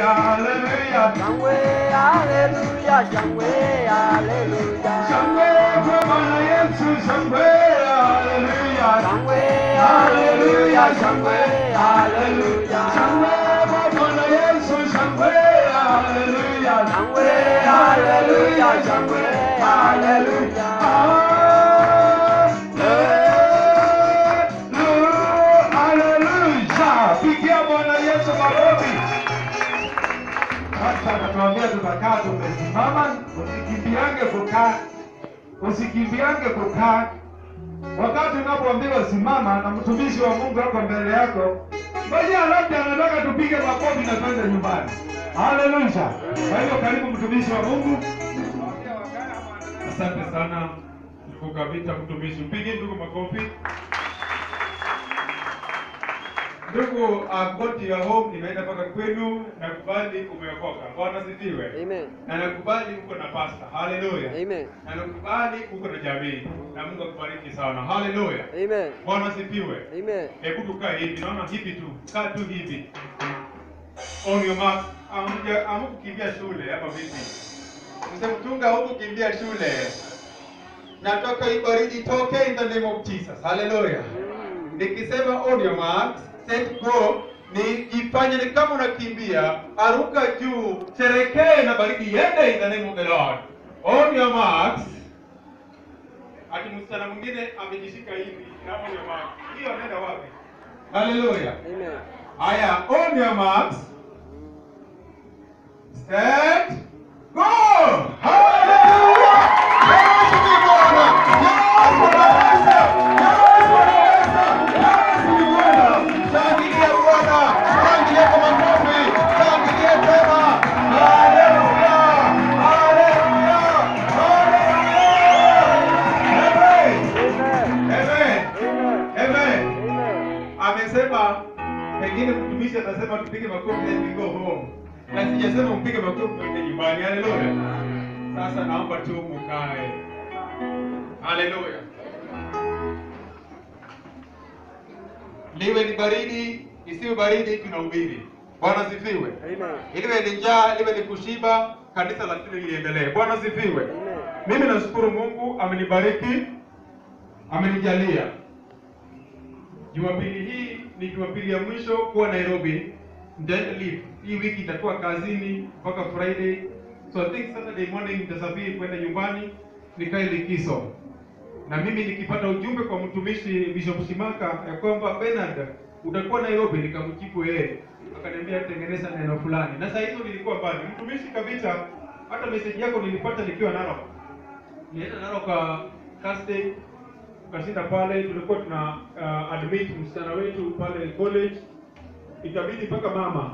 haleluya. Shangwe, haleluya, shangwe, haleluya. Shangwe kwa Bwana Yesu, shangwe haleluya. Shangwe, haleluya, shangwe, haleluya. Shangwe kwa Bwana Yesu, shangwe haleluya. Shangwe, haleluya, shangwe, haleluya. Haleluya. Pigia Bwana Yesu makofi. Sasa natuambia tunakaa tumesimama, usikimbiange kukaa, usikimbiange kukaa. Wakati unapoambiwa simama na mtumishi wa Mungu ako mbele yako, ngoja labda anataka tupige makofi na twende nyumbani. Haleluya. Kwa hivyo karibu mtumishi wa Mungu. Asante sana ndugu Kavita, mtumishi. Mpige ndugu makofi. Ndugu Agoti ya home, nimeenda mpaka kwenu, nakubali umeokoka. Bwana sifiwe. Amen. Na nakubali uko na pasta. Haleluya. Amen. Na nakubali uko na jamii. Na Mungu akubariki sana. Haleluya. Amen. Bwana sifiwe. Amen. Hebu tukae hivi, naona hivi tu, kaa tu hivi. On your mark. Amja amkukimbia shule ama vipi? Mzee mtunga hukukimbia shule. Natoka hii baridi toke in the name of Jesus. Hallelujah. Nikisema on your mark, set go ni jifanye ni kama unakimbia, aruka juu, sherekee na baridi iende in the name of the Lord. On your marks. Ati msichana mwingine amejishika hivi na on your mark. Hiyo anaenda wapi? Hallelujah. Amen. Haya, on your marks. Set. Go! Hallelujah! Yes, ni Bwana! Yes, Bwana! Yes, Bwana! Yes, ni Bwana! Shangilia Bwana! Shangilia kwa makofi! Shangilia tena! Hallelujah! Hallelujah! Hallelujah! Amen. Amen! Amen. Amen! Amen. amesema pengine mtumishi atasema tupige makofi then we go home na sijasema mpige makofi twende nyumbani haleluya sasa naomba tu mukae haleluya liwe ni baridi isiwe baridi tunahubiri bwana sifiwe Amen. liwe ni njaa liwe ni kushiba kanisa lazima liendelee bwana sifiwe Amen. mimi nashukuru mungu amenibariki amenijalia Jumapili hii ni Jumapili ya mwisho kuwa Nairobi. Nitaenda leave. Hii wiki nitakuwa kazini mpaka Friday. So I think Saturday morning nitasafiri kwenda nyumbani nikae likizo. Na mimi nikipata ujumbe kwa mtumishi Bishop Shimaka ya kwamba Bernard utakuwa Nairobi, nikamjibu yeye. Akaniambia tengeneza neno fulani. Na saa hizo nilikuwa mbali. Mtumishi Kavita, hata message yako nilipata nikiwa Narok. Nienda Narok kwa Thursday tukashinda pale, tulikuwa tuna uh, admit msichana wetu pale college, ikabidi mpaka mama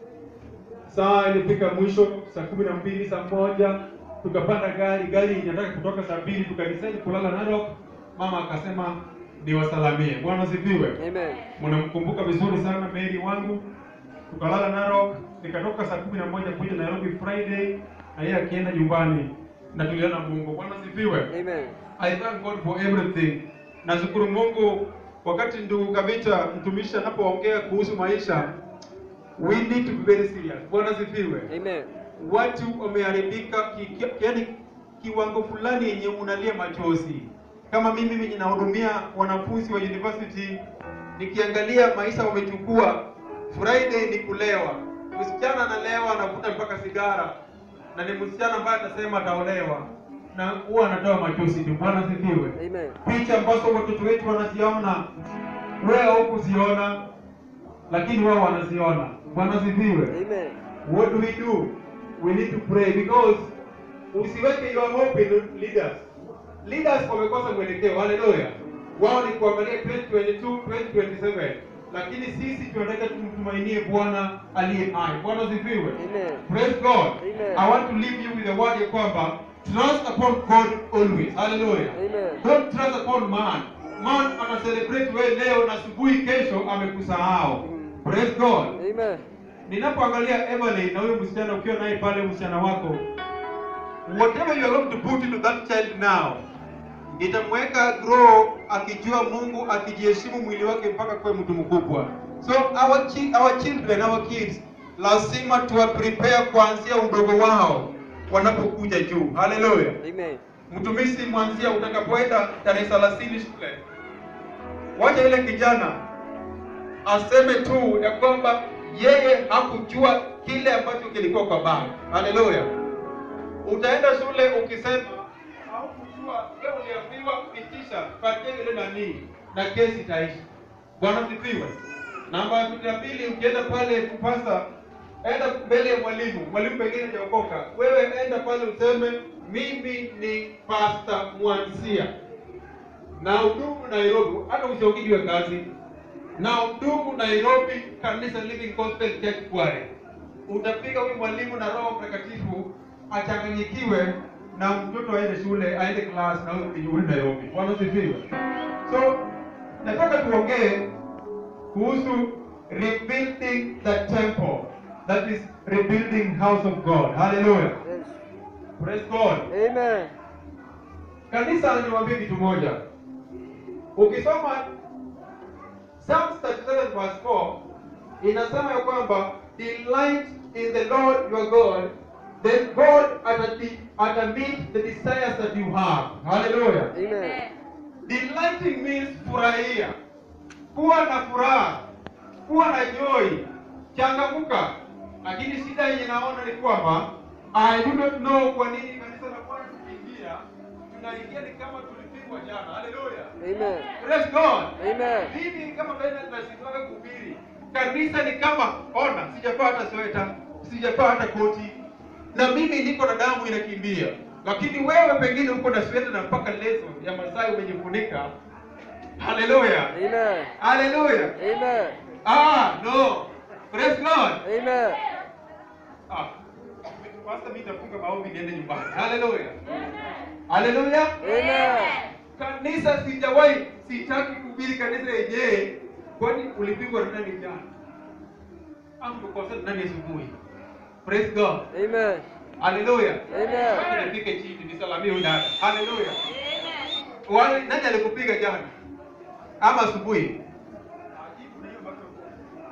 saa ilifika mwisho saa kumi na mbili saa moja tukapanda gari, gari inataka kutoka saa mbili, tukadecide kulala Narok. Mama akasema niwasalamie. Bwana asifiwe. Amen. Mnamkumbuka vizuri sana Mary wangu, tukalala Narok, nikatoka saa kumi na moja kuja Nairobi Friday, na yeye akienda nyumbani, na tuliona Mungu. Bwana asifiwe. Amen. I thank God for everything. Nashukuru Mungu wakati ndugu Kavita mtumishi anapoongea kuhusu maisha, we need to be very serious. Bwana sifiwe. Amen. Watu wameharibika ki, ki, yani kiwango fulani yenye unalia machozi. Kama mimi mimi ninahudumia wanafunzi wa university, nikiangalia maisha wamechukua, Friday ni kulewa, msichana analewa anavuta mpaka sigara, na ni msichana ambaye atasema ataolewa na huwa anatoa machozi tu. Bwana sifiwe. Amen. Picha ambazo watoto wetu wanaziona, wewe hukuziona, lakini wao wanaziona. Bwana sifiwe. Amen. What do we do? We need to pray because usiweke your hope in leaders. Leaders wamekosa mwelekeo. Haleluya. Wao ni kuangalia 2022, 2027. Lakini sisi tunataka tumtumainie Bwana aliye hai. Bwana sifiwe. Amen. Praise God. Amen. I want to leave you with a word ya kwamba trust upon God always. Hallelujah. Amen. Don't trust upon man. Man ana celebrate wewe leo na asubuhi kesho amekusahau. Praise God. Amen. Ninapoangalia Emily na huyo msichana ukiwa naye pale msichana wako, whatever you are going to put into that child now, itamweka grow akijua Mungu, akijiheshimu mwili wake mpaka kuwa mtu mkubwa. So our chi our children, our kids, lazima tuwa prepare kuanzia udogo wao wanapokuja juu. Haleluya! Amen. Mtumishi mwanzia utakapoenda tarehe 30 shule, wacha ile kijana aseme tu ya kwamba yeye hakujua kile ambacho kilikuwa kwa baba. Haleluya! Utaenda shule ukisema haukujua, wewe uliambiwa pitisha, patia ile nani na kesi itaisha. Bwana sifiwe. Namba ya pili, ukienda pale kupasa, enda mbele ya mwalimu, mwalimu pengine hajaokoka, wewe enda pale useme mimi ni Pastor Mwansia na hudumu Nairobi, hata usiongijwe kazi na hudumu Nairobi, kanisa Living Gospel Church Kware. Utapiga huyu mwalimu na Roho Mtakatifu achanganyikiwe na mtoto aende shule, aende class na wewe ukijuli Nairobi. Bwana sifiwe. So nataka tuongee kuhusu rebuilding the temple that is rebuilding house of God. Hallelujah. Yes. Praise God. Amen. Kanisa niwaambie kitu moja. Ukisoma Psalms 37 verse 4 inasema ya kwamba delight in the Lord your God then God atati- atameet the desires that you have. Hallelujah. Amen. Delighting means furahia, kuwa na furaha, kuwa na joy, changamuka. Lakini shida yenye naona ni kwamba I do not know kwa nini kanisa la Bwana tukiingia tunaingia ni kama tulipigwa jana. Haleluya. Amen. Praise God. Amen. Mimi kama vile tunashindwa kuhubiri. Kanisa ni kama ona, sijavaa hata sweta, sijavaa hata koti. Na mimi niko na damu inakimbia. Lakini wewe pengine uko na sweta na mpaka leso ya Masai umejifunika. Haleluya. Amen. Haleluya. Amen. Ah, no. Praise God. Amen. Ah. Pastor mimi nitafunga maombi niende nyumbani. Haleluya. Haleluya. Amen. Kanisa sijawahi, sitaki kuhubiri kanisa yenyewe. Kwani ulipigwa na nani jana? Au tukosana nani asubuhi? Praise God. Amen. Haleluya. Amen. Wacha nipike chini nisalamie huyu dada. Haleluya. Wale nani alikupiga jana? Ama asubuhi? Ajibu na hiyo microphone.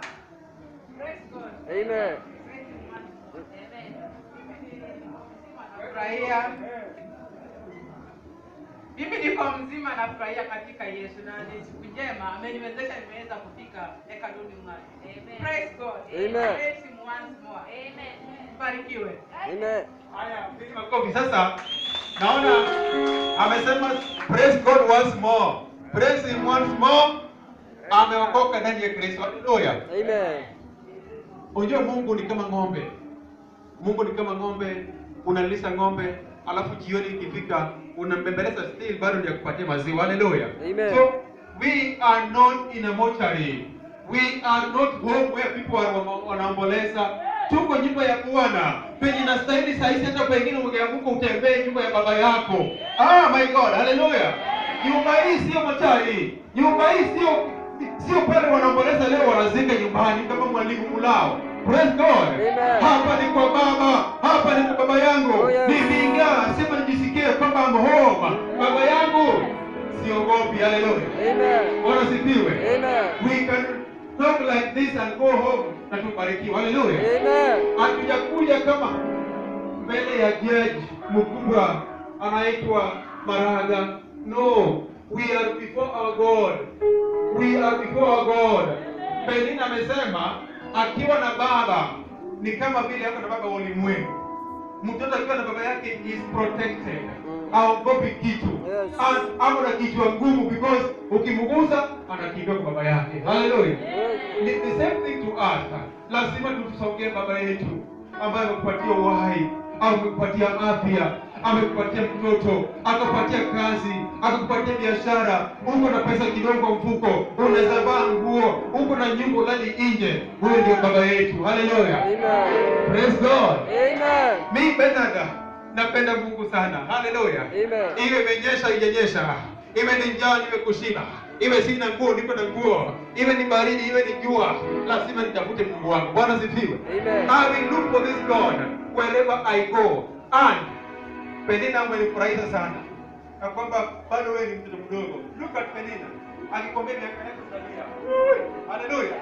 Amen. Nafurahia. Mimi niko mzima nafurahia katika Yesu na ni siku njema ameniwezesha nimeweza kufika hekaluni mwake. Praise God. Amen. Praise him once more. Barikiwe. Amen. Haya, piga makofi sasa. Naona amesema praise God once more. Praise him once more. Ameokoka ndani ya Kristo. Haleluya. Amen. Unajua Mungu ni kama ng'ombe. Mungu ni kama ng'ombe, unalisha ng'ombe, alafu jioni ikifika unambembeleza still bado ndio kupatia maziwa. Haleluya. Amen. So we are not in a mortuary. We are not home where people are wama- wanaomboleza. Tuko nyumba ya Bwana. Penye nastahili saa hizi hata pengine ungeanguka utembee nyumba ya baba yako. Ah my God. Haleluya. Nyumba hii sio mortuary. Nyumba hii sio sio pale wanaomboleza leo wanazika nyumbani kama mwalimu mulao. Praise God. Amen. Hapa ni kwa baba, hapa ni kwa baba yangu. Oh, yes. Nivinga, sema nijisikie kwamba I'm home. Baba yangu siogopi. Haleluya. Amen. Bwana sifiwe. Amen. We can talk like this and go home na tubarikiwe. Haleluya. Amen. Hatujakuja kama mbele ya jaji mkubwa anaitwa Maraga. No, we are before our God. We are before our God. Penina amesema akiwa na baba ni kama vile ako na baba wa ulimwengu. Mtoto akiwa na baba yake is protected. Haogopi kitu. Yes. As- Ako na kichwa ngumu because ukimgusa anakimbia kwa baba yake. Hallelujah. Ni the same thing to us. Lazima tusongee baba yetu ambaye amekupatia uhai, amekupatia afya, amekupatia mtoto, akakupatia kazi, akakupatia biashara, uko na pesa kidogo kwa mfuko, unaweza vaa nguo, uko na nyumba ulali nje. Huyo ndio baba yetu. Haleluya. Amen. Praise God. Amen. Mi Bernard napenda Mungu sana. Haleluya. Amen. Iwe imenyesha ijenyesha, iwe ni njaa niwe kushiba, iwe sina nguo niko na nguo, iwe ni baridi iwe ni jua, lazima nitafute Mungu wangu. Bwana sifiwe. Amen. I will look for this God wherever I go. And Penina umenifurahisha sana na kwamba bado wewe ni mtoto mdogo. Look at Penina akikwambia miaka yake utalia. Haleluya.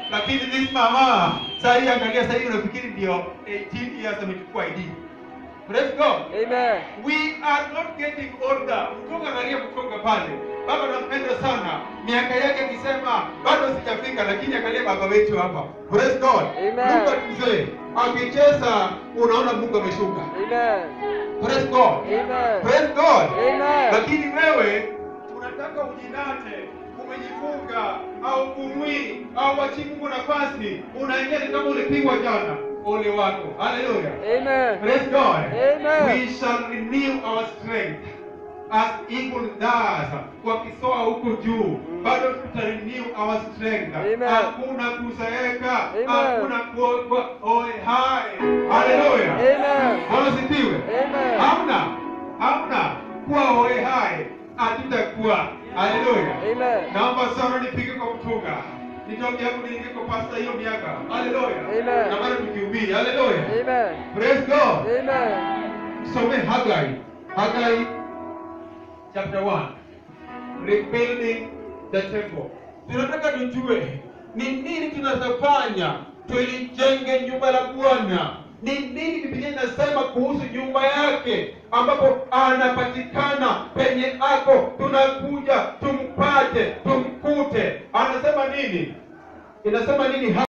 lakini this mama saa hii angalia saa hii unafikiri ndio 18 years amechukua ID. Praise God. Amen. We are not getting older. Mtoka angalia kutoka pale. Baba nampenda sana. Miaka yake akisema bado sijafika lakini angalia baba wetu hapa. Praise God. Amen. Mungu atumzee. Akicheza unaona Mungu ameshuka. Amen. Praise God. Amen. Praise God. Amen. Lakini wewe unataka ujinate, umejifunga au kumwi au wachi Mungu nafasi, unaingia ni kama ulipigwa jana. Ole wako. Hallelujah. Amen. Praise God. Amen. We shall renew our strength as eagle does. Wakisoa huko juu, bado tuta renew our strength. Amen. Hakuna kuzeeka, Amen. hakuna kuwa oe hai. Hallelujah. Amen. Bwana sifiwe. Amen. Hamna, hamna kuwa oe hai, hatutakuwa. Hallelujah. Amen. Naomba sana nipige kwa mtunga. Nitoke hapo niingie kwa pasta hiyo miaka. Hallelujah. Amen. Na bado tukihubiri. Hallelujah. Amen. Praise God. Amen. Some Haggai. Haggai chapter 1. Rebuilding the temple. Tunataka tujue ni nini tunazofanya tulijenge nyumba la Bwana. Ni nini Biblia inasema kuhusu nyumba yake ambapo anapatikana penye ako, tunakuja tumpate, tumkute. Anasema nini? Inasema nini?